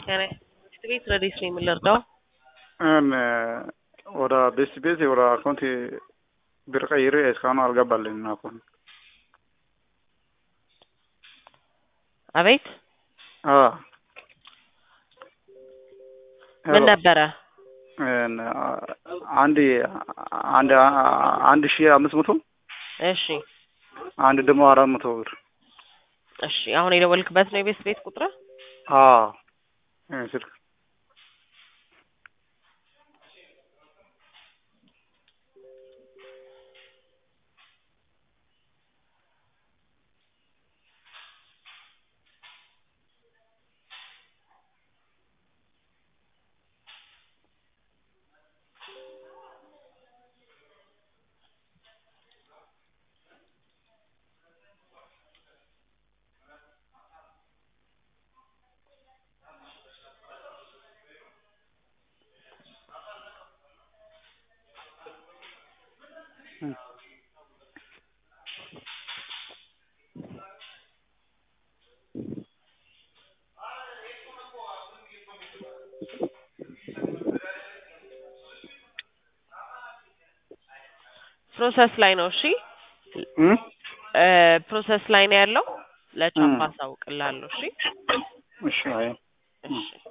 ጤና ቤት ረዲስ ነው የምንረዳው? ወደ ቤት ቤት ወደ አካውንት ብር ቀይሬ እስካሁን አልገባልኝም አካውንት። አቤት አዎ ምን ነበረ? አንድ አንድ አንድ ሺህ አምስት መቶ እሺ አንድ ደግሞ አራት መቶ ብር። እሺ አሁን የደወልክበት ነው የቤት ቤት ቁጥር? አዎ ይሄ ስልክ ፕሮሰስ ላይ ነው። እሺ እም ፕሮሰስ ላይ ነው ያለው። ለቻፓ አሳውቅልሃለሁ። እሺ እሺ አይ እሺ